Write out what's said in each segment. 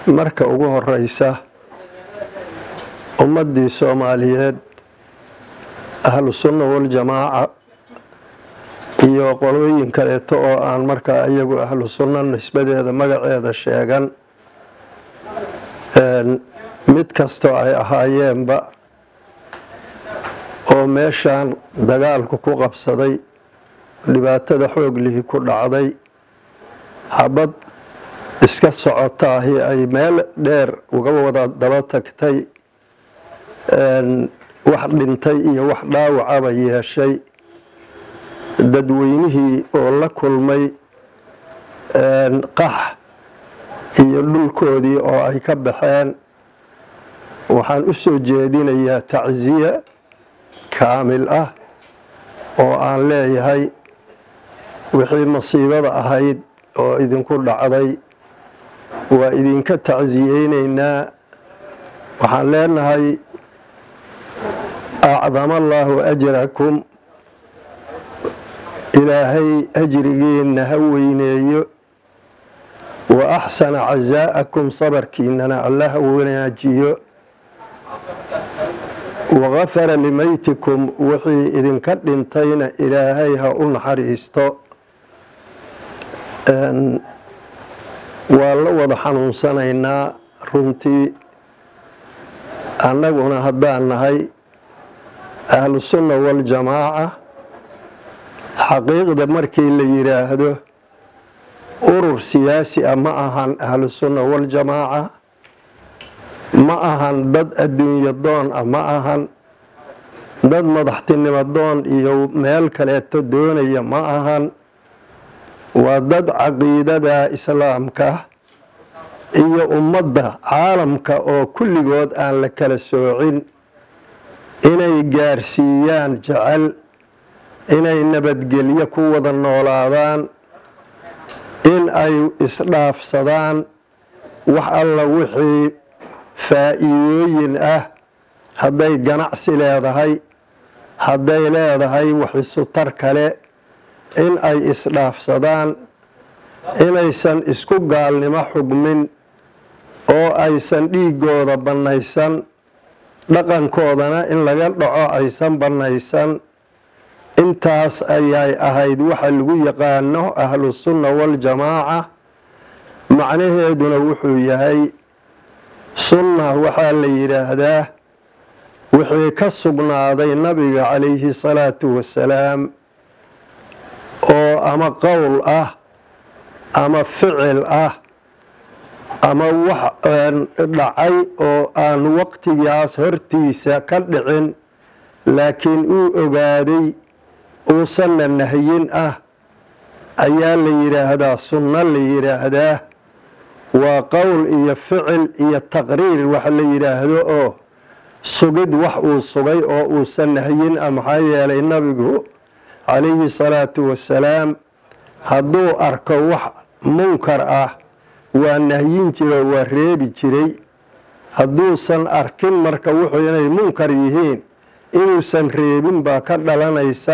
marka ugu horeysa ummaddii soomaaliyeed ahlu sunna waljamaaca iyo qolooyin kaleeto oo aan markaa iyagu ahlu sunna nisbadeeda magaceeda sheegan mid kastoo ay ahaayeenba oo meeshaan dagaalku ku qabsaday dhibaatada xooglihii ku dhacday xabad iska socotaahi ay meel dheer uga wada daba tagtay wax dhintay iyo wax dhaawacaba yeeshay dadweynihii oo la kulmay qax iyo dhulkoodii oo ay ka baxeen waxaan u soo jeedinayaa tacsiye kaamil ah oo aan leeyahay wixii masiibada ahayd oo idinku dhacday waa idinka tacsiyeyneynaa waxaan leenahay acdama allaahu ajrakum ilaahay ajrigiinna ha weyneeyo wa axsana casaa'akum sabarkiinana alla ha wanaajiyo wagafara limaytikum wixii idinka dhintayna ilaahay ha u naxariisto waa la wada xanuunsanaynaa runtii annaguna haddaan nahay ahlusunna waljamaaca xaqiiqda markii la yidhaahdo urur siyaasi ah ma ahan ahlusunna waljamaaca ma ahan dad adduunyo doon ah ma ahan dad madaxtinimo doon iyo meel kaleeto doonaya ma ahan waa dad caqiidada islaamka iyo ummadda caalamka oo kulligood aan la kala soocin inay gaarsiiyaan jecel inay nabadgelyo ku wada noolaadaan in ay isdhaafsadaan wax alla wixii faa'iidooyin ah hadday ganacsi leedahay hadday leedahay wax isutar kale in ay isdhaafsadaan inaysan isku gaalnimo xugmin oo aysan dhiigooda bannaysan dhaqankoodana in laga dhaco aysan bannaysan intaas ayay ahayd waxa lagu yaqaano ahlusunna waljamaaca macnaheeduna wuxuu yahay sunna waxaa la yidhaahdaa wixii ka sugnaaday nabiga calayhi salaatu wasalaam oo ama qowl ah ama ficil ah ama wax dhacay oo aan waqtigaas hortiisa ka dhicin laakiin uu ogaaday uusanna nahyin ah ayaa la yidhaahdaa sunno la yidhaahdaa waa qowl iyo ficil iyo taqriir wax la yidhaahdo oo sugid wax uu sugay oo uusan nahyin ah maxaa yeelay nabigu calayhi salaatu wasalaam hadduu arko wax munkar ah waa nahyin jiray waa reebi jiray hadduusan arkin marka wuxuu inay munkar yihiin inuusan reebin baa ka dhalanaysa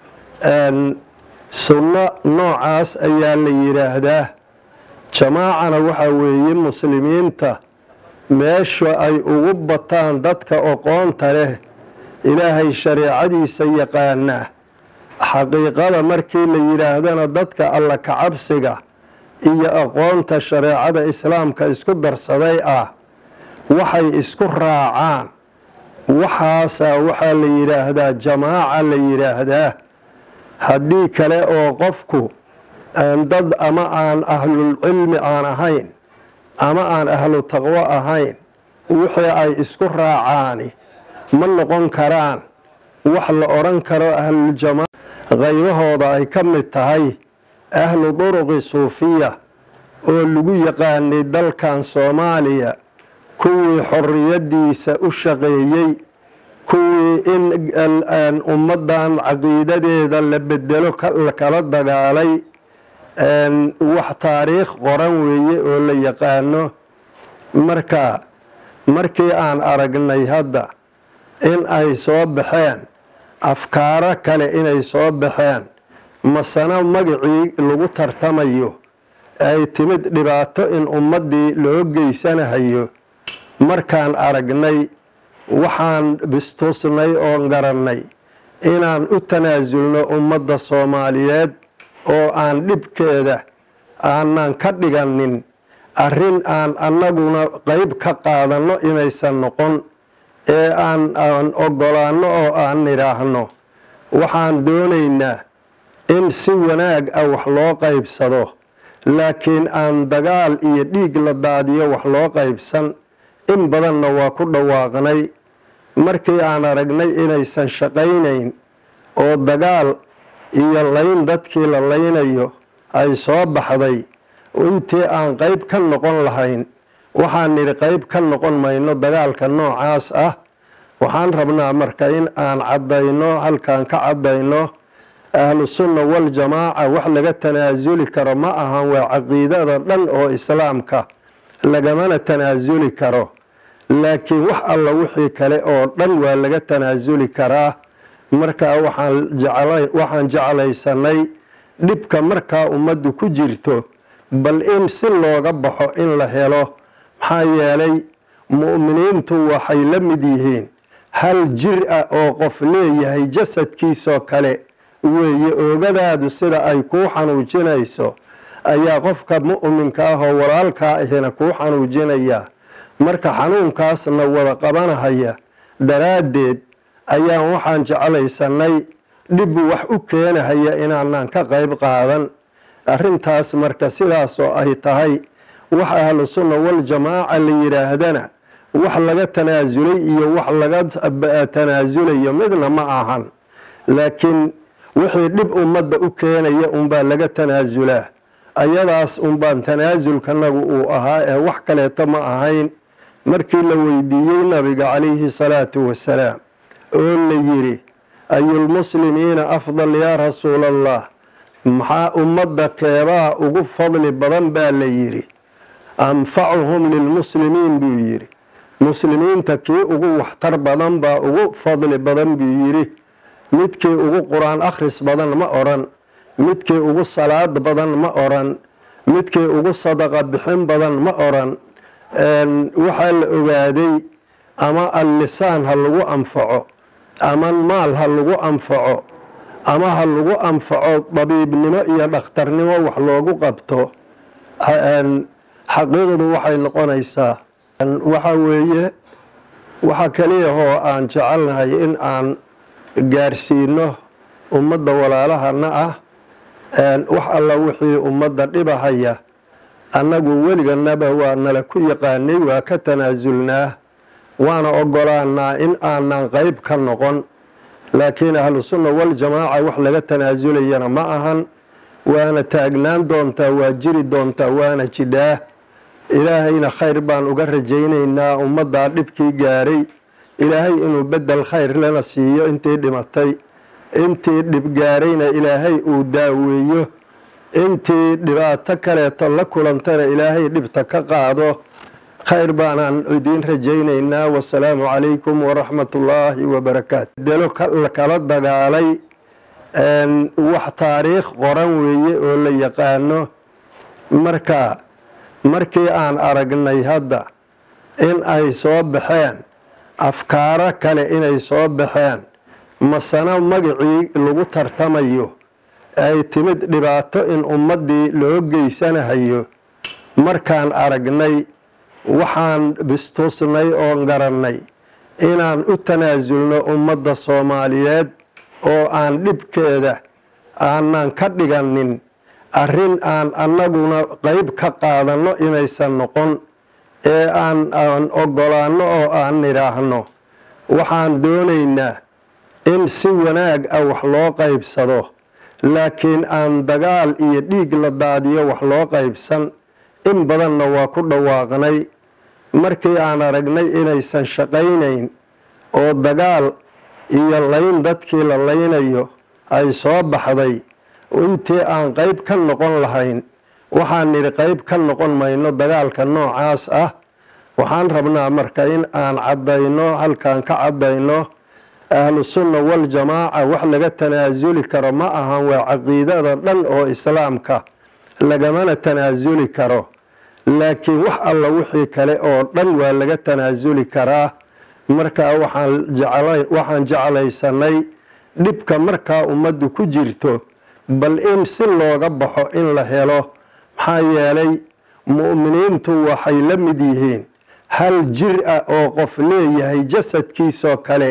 sunno noocaas ayaa la yidhaahdaa jamaacana waxaa weeye muslimiinta meesha ay ugu bataan dadka oqoonta leh ilaahay shareecadiisa yaqaanaa xaqiiqada markii la yidhaahdana dadka alla kacabsiga iyo aqoonta shareecada islaamka isku darsaday ah waxay isku raacaan waxaasaa waxaa la yidhaahdaa jamaaca la yidhaahdaa haddii kale oo qofku dad ama aan ahlulcilmi aan ahayn ama aan ahlu taqwo ahayn wixii ay isku raacaani ma noqon karaan wax la odhan karo ahluljamaaca qaybahooda ay ka mid tahay ahlu duruqi suufiya oo lagu yaqaanay dalkan soomaaliya kuwii xorriyaddiisa u shaqeeyey kuwii in ummaddan caqiidadeeda la bedelo kala dagaalay wax taariikh qoran weeye oo la yaqaano marka markii aan aragnay hadda in ay soo baxeen afkaaro kale inay soo baxeen masana magacii lagu tartamayo ay timid dhibaato in ummaddii loo geysanahayo markaan aragnay waxaan bistusnay oon garannay inaan u tanaasulno ummadda soomaaliyeed oo aan dhibkeeda aanan ka dhiganin arrin aan annaguna qeyb ka qaadanno inaysan noqon ee aan aan oggolaanno oo aan nidhaahno waxaan doonaynaa in si wanaag ah wax loo qaybsado laakiin aan dagaal iyo dhiig la daadiyo wax loo qaybsan in badanna waa ku dhawaaqnay markii aan aragnay inaysan shaqaynayn oo dagaal iyo layn dadkii la laynayo ay soo baxday intii aan qeyb ka noqon lahayn waxaan nidhi qeyb ka noqon mayno dagaalka noocaas ah waxaan rabnaa marka in aan caddayno halkaan ka caddayno ahlu sunna waljamaaca wax laga tanaasuli karo ma ahan waa caqiidada dhan oo islaamka lagamana tanaasuli karo laakiin wax alla wixii kale oo dhan waa laga tanaasuli karaa markaa waxaan jeclaysanay dhibka markaa ummaddu ku jirto bal in si looga baxo in la helo maxaa yeelay mu'miniintu waxay la mid yihiin hal jir ah oo qof leeyahay jasadkiisoo kale weeye oogadaadu sida ay kuu xanuujinayso ayaa qofka mu'minka ah oo walaalkaa ahina kuu xanuujinayaa marka xanuunkaasna wada qabanahaya daraaddeed ayaan waxaan jeclaysanay dhib wax u keenahaya inaanan ka qayb qaadan arrintaas marka sidaasoo ay tahay wax ahlu sunna waljamaaca la yidhaahdana wax laga tanaasulay iyo wax laga tanaasulayo midna ma ahan laakiin wixii dhib ummadda u keenaya unbaa laga tanaasulaa ayadaas unbaan tanaasulkanagu uu ahaa ee wax kaleeto ma ahayn markii la weydiiyey nabiga calayhi salaatu wasalaam oo la yidhi ayulmuslimiina afdal yaa rasuula allah maxaa ummadda keebaa ugu fadli badan baa la yidhi anfacuhum lilmuslimiin buu yidhi muslimiinta kii ugu waxtar badan baa ugu fadli badan buu yidhi midkii ugu qur-aan akhris badan ma odhan midkii ugu salaad badan ma odhan midkii ugu sadaqa bixin badan ma odhan waxaa la ogaaday ama allisaan ha lagu anfaco ama maal ha lagu anfaco ama ha lagu anfaco dabiibnimo iyo dhakhtarnimo wax loogu qabto xaqiiqdu waxay noqonaysaa waxa weeye waxa keliyahoo aan jecelnahay in aan gaarsiino ummadda walaalahana ah wax alla wixii ummadda dhibahaya annagu weliganaba waa nala ku yaqaanay waa ka tanaasulnaa waana ogolaanaa in aanan qeyb ka noqon laakiin ahlu sunna waljamaaca wax laga tanaasulayana ma ahan waana taagnaan doontaa waa jiri doontaa waana jidhaa ilaahayna khayr baan uga rajaynaynaa ummaddaa dhibkii gaaray ilaahay inuu bedel khayr lana siiyo intii dhimatay intii dhib gaarayna ilaahay uu daaweeyo intii dhibaato kaleeto la kulantana ilaahay dhibta ka qaado khayr baanaan idiin rajaynaynaa wasalaamu calaykum waraxmat ullaahi wabarakaatu delo kala dagaalay wax taariikh qoran weeye oo la yaqaano marka markii aan aragnay hadda in ay soo baxeen afkaaro kale inay soo baxeen masana magacii lagu tartamayo ay timid dhibaato in ummaddii loo geysanahayo markaan aragnay waxaan bistusnay oon garannay inaan u tanaasulno ummadda soomaaliyeed oo aan dhibkeeda aanan ka dhiganin arrin aan annaguna qeyb ka qaadanno inaysan noqon ee aan aan oggolaanno oo aan nidhaahno waxaan doonaynaa in si wanaag ah wax loo qaybsado laakiin aan dagaal iyo dhiig la daadiyo wax loo qaybsan in badanna waa ku dhawaaqnay markii aan aragnay inaysan shaqaynayn oo dagaal iyo layn dadkii la laynayo ay soo baxday intii aan qeyb ka noqon lahayn waxaan nidhi qeyb ka noqon mayno dagaalka noocaas ah waxaan rabnaa marka in aan caddayno halkaan ka caddayno ahlu sunna waljamaaca wax laga tanaasuli karo ma ahan waa caqiidada dhan oo islaamka lagamana tanaasuli karo laakiin wax alla wixii kale oo dhan waa laga tanaasuli karaa markaa waxaan jeclaysanay dhibka markaa ummaddu ku jirto bal in si looga baxo in la helo maxaa yeelay mu'miniintu waxay la mid yihiin hal jir ah oo qof leeyahay jasadkiisoo kale